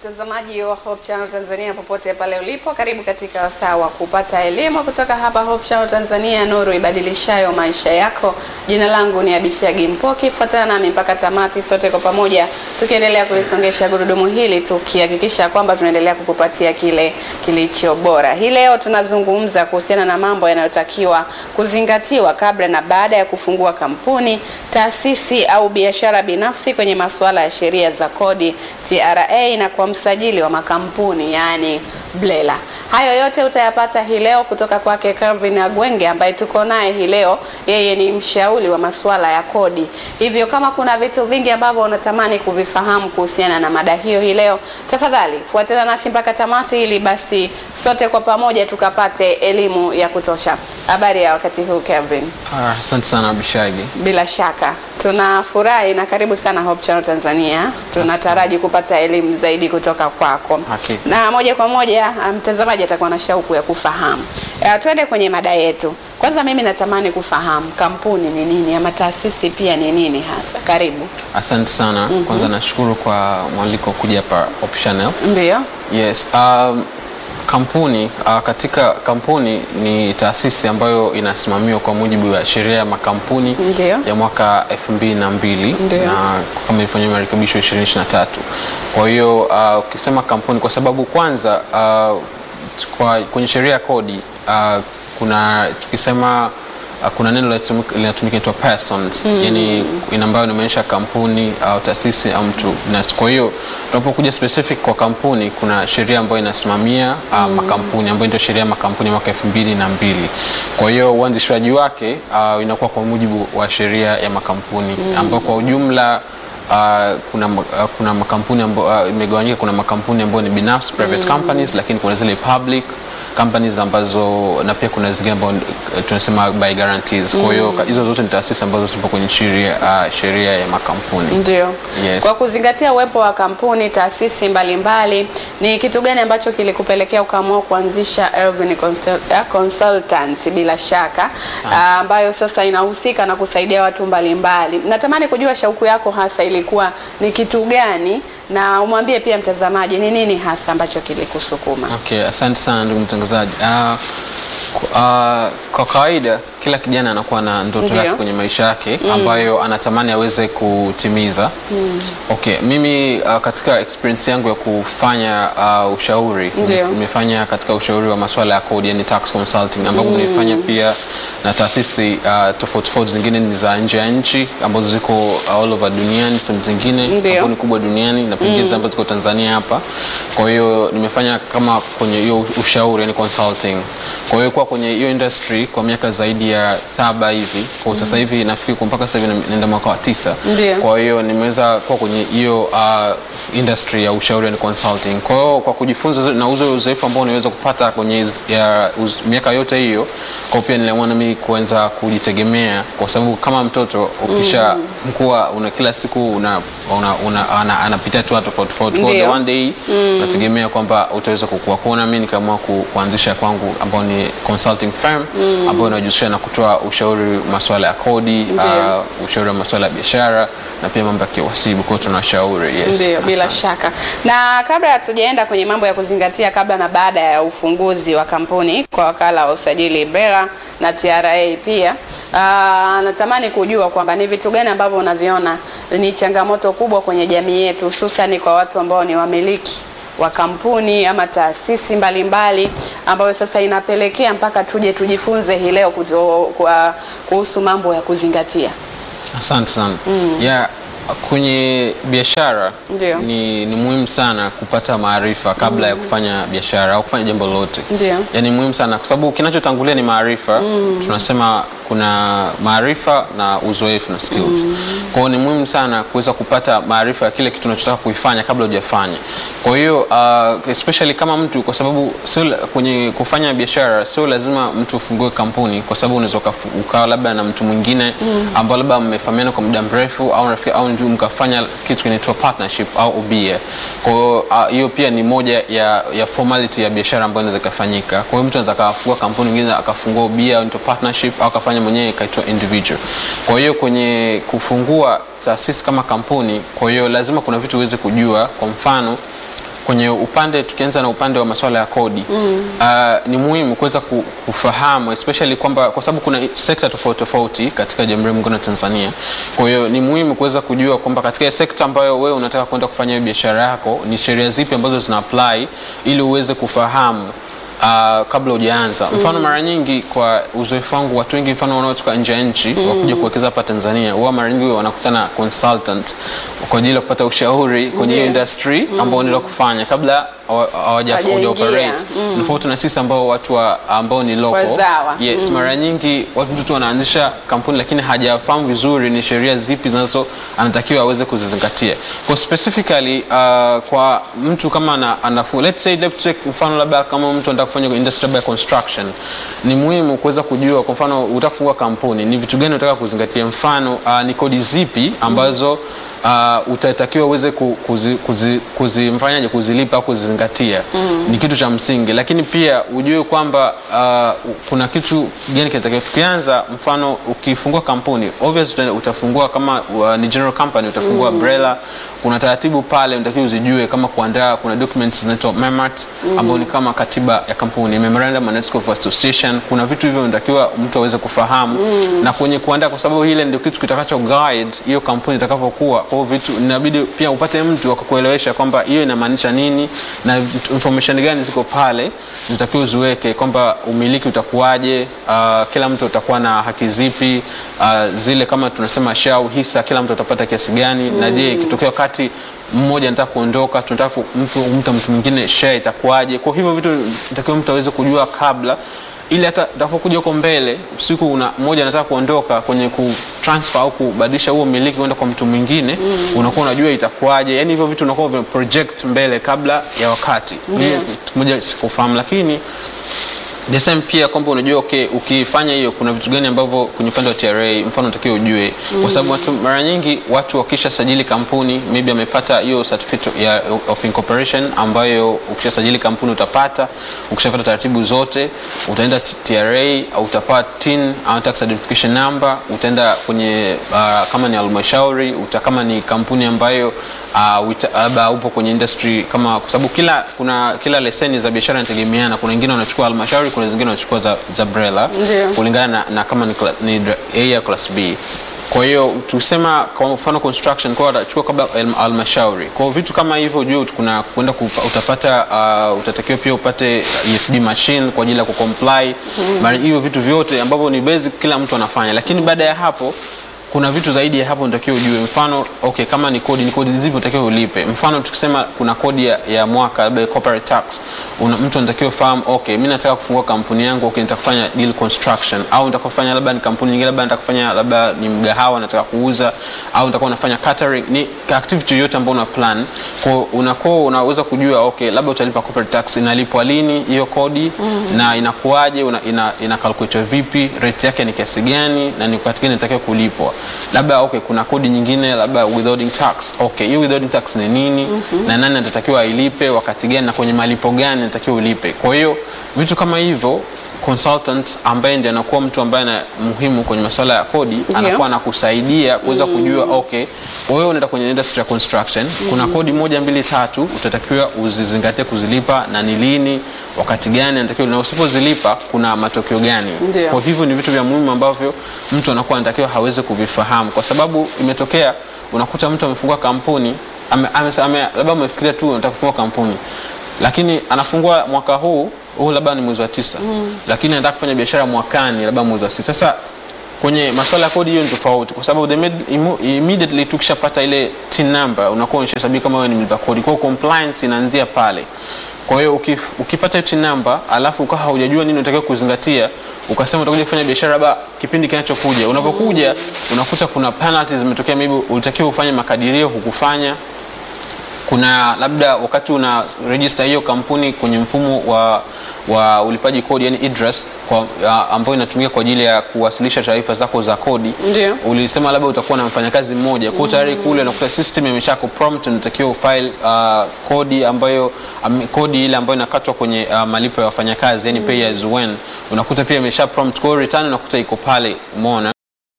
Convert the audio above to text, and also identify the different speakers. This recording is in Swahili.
Speaker 1: Mtazamaji wa Hope Channel Tanzania popote pale ulipo, karibu katika wasaa wa kupata elimu kutoka hapa Hope Channel Tanzania, nuru ibadilishayo maisha yako. Jina langu ni Abishagi Mpoki, fuatana nami mpaka tamati, sote kwa pamoja tukiendelea kulisongesha gurudumu hili, tukihakikisha kwamba tunaendelea kukupatia kile kilicho bora. Hii leo tunazungumza kuhusiana na mambo yanayotakiwa kuzingatiwa kabla na baada ya kufungua kampuni, taasisi au biashara binafsi kwenye masuala ya sheria za kodi, TRA na kwa msajili wa makampuni yani BRELA. Hayo yote utayapata hii leo kutoka kwake Calvin Agwenge ambaye tuko naye hii leo. Yeye ni mshauri wa masuala ya kodi, hivyo kama kuna vitu vingi ambavyo unatamani kuvifahamu kuhusiana na mada hiyo hii leo, tafadhali fuatana nasi mpaka tamati, ili basi sote kwa pamoja tukapate elimu ya kutosha. Habari ya wakati huu Calvin?
Speaker 2: Ah, Asante sana Abishagi.
Speaker 1: Bila shaka tunafurahi na karibu sana Hope Channel Tanzania. Tunataraji kupata elimu zaidi kutoka kwako,
Speaker 2: Hakika.
Speaker 1: na moja kwa moja mtazamaji atakuwa na shauku ya kufahamu. Uh, twende kwenye mada yetu. Kwanza mimi natamani kufahamu kampuni ni nini ama taasisi pia ni nini hasa. Karibu.
Speaker 2: Asante sana. Kwanza nashukuru kwa mwaliko kuja hapa Hope Channel.
Speaker 1: Ndio.
Speaker 2: Yes, um, kampuni uh, katika kampuni ni taasisi ambayo inasimamiwa kwa mujibu wa sheria ya makampuni
Speaker 1: Ndio.
Speaker 2: ya mwaka 2002
Speaker 1: Ndio.
Speaker 2: na kama ilifanyiwa marekebisho 2023. Kwa hiyo uh, ukisema kampuni kwa sababu kwanza uh, kwa, kwenye sheria ya kodi uh, kuna tukisema uh, kuna neno linatumika linatumika inaitwa persons yani ina ambayo inaonyesha kampuni au taasisi au mtu binafsi. Kwa hiyo tunapokuja specific kwa kampuni, kuna sheria ambayo inasimamia uh, makampuni ambayo ndio sheria ya makampuni ya mwaka elfu mbili na mbili. Kwa hiyo uanzishwaji wake uh, inakuwa kwa mujibu wa sheria ya makampuni ambayo kwa ujumla Uh, kuna, ma- uh, kuna makampuni ambayo uh, imegawanyika. Kuna makampuni ambayo ni binafsi private companies, lakini kuna zile public companies ambazo na pia kuna zingine ambazo uh, tunasema by guarantees. Kwa hiyo ka- hizo zote ni taasisi ambazo zipo kwenye sheria uh, sheria ya makampuni.
Speaker 1: Ndio.
Speaker 2: Yes.
Speaker 1: Kwa kuzingatia uwepo wa kampuni, taasisi mbalimbali, ni kitu gani ambacho kilikupelekea ukaamua kuanzisha Elvin Consult- eh, Consultant bila shaka ah, ambayo sasa inahusika na kusaidia watu mbalimbali. Natamani kujua shauku yako hasa ilikuwa ni kitu gani, na umwambie pia mtazamaji ni nini hasa ambacho kilikusukuma.
Speaker 2: Okay, asante sana ndugu mtangazaji. Uh, ku- uh, kwa kawaida kila kijana anakuwa na ndoto
Speaker 1: Ndio.
Speaker 2: yake kwenye maisha yake ambayo anatamani aweze kutimiza. Okay, mimi uh, katika experience yangu ya kufanya uh, ushauri
Speaker 1: Ndio.
Speaker 2: nimefanya katika ushauri wa masuala ya kodi yani tax consulting ambapo nimefanya pia na taasisi uh, tofauti tofauti zingine ni za nje ya nchi ambazo ziko all over duniani, sehemu zingine
Speaker 1: Ndio.
Speaker 2: kampuni kubwa duniani na pengine ambazo ziko Tanzania hapa. Kwa hiyo nimefanya kama kwenye hiyo ushauri yani consulting. Kwa hiyo kwa kwenye hiyo industry kwa miaka zaidi ya saba hivi. Kwa sasa hivi nafikiri kwa mpaka sasa hivi na- naenda mwaka wa tisa.
Speaker 1: Ndio.
Speaker 2: Kwa hiyo nimeweza kuwa kwenye hiyo uh, industry ya ushauri and consulting. Kwa hiyo kwa kujifunza na uzo uzoefu ambao niweza kupata kwenye hizi- ya uz, miaka yote hiyo, kwa hiyo pia niliamua na mimi kuanza kujitegemea, kwa sababu kama mtoto ukisha mkua una kila siku una, una, una, ana, anapitia tu watu tofauti tofauti. Kwa hiyo
Speaker 1: Ndio.
Speaker 2: the one day nategemea kwamba utaweza kukua. Kwa hiyo na mimi nikaamua ku, kuanzisha kwangu ambao ni consulting firm ambayo inajihusisha na kutoa ushauri masuala ya kodi,
Speaker 1: Ndio.
Speaker 2: uh, ushauri wa masuala ya biashara na pia mambo ya kiwasibu. Kwa hiyo tunashauri. Yes.
Speaker 1: Ndio, bila
Speaker 2: Asante.
Speaker 1: shaka. Na kabla hatujaenda kwenye mambo ya kuzingatia kabla na baada ya ufunguzi wa kampuni kwa wakala wa usajili BRELA na TRA pia, aa, natamani kujua kwamba ni vitu gani ambavyo unaviona ni changamoto kubwa kwenye jamii yetu, hususan kwa watu ambao ni wamiliki wa kampuni ama taasisi mbalimbali ambayo sasa inapelekea mpaka tuje tujifunze hii leo kuto- kwa- kuhusu mambo ya kuzingatia.
Speaker 2: Asante sana. Yeah, kwenye biashara
Speaker 1: Ndio.
Speaker 2: ni, ni muhimu sana kupata maarifa kabla ya kufanya biashara au kufanya jambo lolote.
Speaker 1: Ndio.
Speaker 2: Yaani muhimu sana kwa sababu kinachotangulia ni maarifa. Tunasema kuna maarifa na uzoefu na skills. Kwa hiyo ni muhimu sana kuweza kupata maarifa ya kile kitu unachotaka kuifanya kabla hujafanya. Kwa hiyo uh, especially kama mtu kwa sababu sio la- kwenye kufanya biashara sio lazima mtu ufungue kampuni kwa sababu unaweza ukafu- ukawa labda na mtu mwingine ambao labda mmefahamiana kwa muda mrefu au rafiki au ndio mkafanya kitu kinaitwa partnership au ubia. Kwa hiyo ah, hiyo pia ni moja ya, ya formality ya biashara ambayo inaweza ikafanyika. Kwa hiyo mtu anaweza akafungua kampuni nyingine akafungua ubia au inaitwa partnership au akafanya mwenyewe ikaitwa individual. Kwa hiyo kwenye kufungua taasisi kama kampuni, kwa hiyo lazima kuna vitu uweze kujua. Kwa mfano kwenye upande tukianza na upande wa masuala ya kodi mm. uh, ni muhimu kuweza ku- kufahamu especially kwamba kwa sababu kuna sekta tofauti tofauti katika Jamhuri ya Muungano wa Tanzania. Kwa hiyo ni muhimu kuweza kujua kwamba katika sekta ambayo wewe unataka kwenda kufanya hiyo biashara yako ni sheria zipi ambazo zina apply ili uweze kufahamu Uh, kabla hujaanza mfano mara nyingi kwa uzoefu wangu watu wengi mfano wanaotoka nje ya nchi wakuja kuwekeza hapa Tanzania huwa mara nyingi wanakutana consultant kwa ajili ya kupata ushauri kwenye hiyo
Speaker 1: Ndiyo.
Speaker 2: industry ambao wanaenda kufanya kabla hawa- hawaja
Speaker 1: Hawajaingia.
Speaker 2: hawaja operate tofauti na sisi ambao watu wa, ambao ni local
Speaker 1: Wazawa.
Speaker 2: yes mara nyingi watu mtu wanaanzisha kampuni lakini hajafahamu vizuri ni sheria zipi zinazo anatakiwa aweze kuzizingatia kwa specifically uh, kwa mtu kama ana, anafunga let's say let's take mfano labda kama mtu anataka kufanya industry labda ya construction ni muhimu kuweza kujua kwa mfano unataka kufungua kampuni ni vitu gani unataka kuzingatia mfano uh, ni kodi zipi ambazo uh, utatakiwa uweze ku- kuzi- kuzi- kuzimfanyaje kuzilipa au kuzizingatia ni kitu cha msingi lakini pia ujue kwamba uh, kuna kitu gani kinatakiwa tukianza mfano ukifungua kampuni obvious uta- utafungua kama uh, ni general company utafungua umbrella kuna taratibu pale unatakiwa uzijue kama kuandaa kuna documents zinaitwa memat ambao ni kama katiba ya kampuni memorandum and articles of association kuna vitu hivyo unatakiwa mtu aweze kufahamu na kwenye kuandaa kwa sababu ile ndio kitu kitakacho guide hiyo kampuni itakavyokuwa kwa hiyo vitu inabidi pia upate mtu wa kukuelewesha kwamba hiyo inamaanisha nini na information gani ziko pale zitakiwa uziweke kwamba umiliki utakuwaje uh, kila mtu atakuwa na haki zipi uh, zile kama tunasema shau hisa kila mtu atapata kiasi gani na je ikitokea wakati mmoja anataka kuondoka tunataka ku- mtu mtu mtu mwingine share itakuwaje kwa hivyo vitu natakiwa mtu aweze kujua kabla ili hata utakapokuja huko mbele siku una mmoja anataka kuondoka kwenye ku transfer au kubadilisha huo miliki kwenda kwa mtu mwingine unakuwa unajua itakuwaje yani hivyo vitu unakuwa vina project mbele kabla ya wakati hiyo kitu moja cha kufahamu lakini the same pia kwamba unajua okay, ukifanya hiyo kuna vitu gani ambavyo kwenye upande wa TRA mfano unatakiwa ujue kwa sababu watu mara nyingi watu wakisha sajili kampuni maybe amepata hiyo certificate ya, of incorporation ambayo ukishasajili kampuni utapata ukishapata taratibu zote utaenda T- TRA au utapata TIN au tax identification number utaenda kwenye uh, kama ni halmashauri uta kama ni kampuni ambayo uh, wita- labda upo kwenye industry kama kwa sababu kila kuna kila leseni za biashara inategemeana kuna wengine wanachukua halmashauri kuna wengine wanachukua za, za BRELA
Speaker 1: Ndio.
Speaker 2: kulingana na, na kama ni, kla- ni dra- A ya class B kwa hiyo tusema kwa mfano construction kwa watachukua kabla halm- halmashauri kwa hiyo vitu kama hivyo ujue kuna kwenda kupa- utapata uh, utatakiwa pia upate EFD machine kwa ajili ya kucomply mara hiyo vitu vyote ambavyo ni basic kila mtu anafanya lakini baada ya hapo kuna vitu zaidi ya hapo unatakiwa ujue mfano okay kama ni kodi ni kodi zipi unatakiwa ulipe mfano tukisema kuna kodi ya, ya mwaka labda corporate tax una, mtu anatakiwa ufahamu okay mimi nataka kufungua kampuni yangu okay nataka kufanya deal construction au nataka kufanya labda ni kampuni nyingine labda nataka kufanya labda ni mgahawa nataka kuuza au nitakuwa nafanya catering ni activity yoyote ambayo una plan kwa unakuwa unaweza kujua okay labda utalipa corporate tax inalipwa lini hiyo kodi na inakuwaje una, ina, ina calculate vipi rate yake ni kiasi gani na ni wakati gani inatakiwa kulipwa labda okay kuna kodi nyingine labda withholding tax okay hiyo withholding tax ni nini na nani atatakiwa ailipe wakati gani na kwenye malipo gani anatakiwa ulipe kwa hiyo vitu kama hivyo consultant ambaye ndiye anakuwa mtu ambaye ana muhimu kwenye masuala ya kodi anakuwa anakusaidia kuweza kujua okay wewe unaenda kwenye industry ya construction kuna kodi moja mbili tatu utatakiwa uzizingatie kuzilipa na ni lini wakati gani anatakiwa na usipozilipa kuna matokeo gani
Speaker 1: Ndio.
Speaker 2: kwa hivyo ni vitu vya muhimu ambavyo mtu anakuwa anatakiwa hawezi kuvifahamu kwa sababu imetokea unakuta mtu amefungua kampuni ame, ame, ame, labda amefikiria tu anataka kufungua kampuni lakini anafungua mwaka huu huu labda ni mwezi wa tisa mm. lakini anataka kufanya biashara mwakani labda mwezi wa sita sasa kwenye masuala ya kodi hiyo ni tofauti kwa sababu the med- imu- immediately tukishapata ile tin number unakuwa unashahesabia kama wewe ni mlipa kodi kwa hiyo compliance inaanzia pale kwa hiyo ukif, ukipata hiyo tin number alafu ukawa haujajua nini unatakiwa kuzingatia ukasema utakuja kufanya biashara labda kipindi kinachokuja unapokuja unakuta kuna penalties zimetokea maybe ulitakiwa ufanye makadirio hukufanya kuna labda wakati una register hiyo kampuni kwenye mfumo wa, wa ulipaji kodi yani IDRAS kwa, ya, ambayo inatumika kwa ajili ya kuwasilisha taarifa zako za kodi
Speaker 1: Ndio.
Speaker 2: ulisema labda utakuwa na mfanyakazi mmoja kwa tayari kule unakuta system imesha prompt unatakiwa ufile uh, kodi ambayo um, kodi ile ambayo inakatwa kwenye uh, malipo ya wafanyakazi yani pay as when unakuta pia imesha prompt kwa hiyo return unakuta iko pale umeona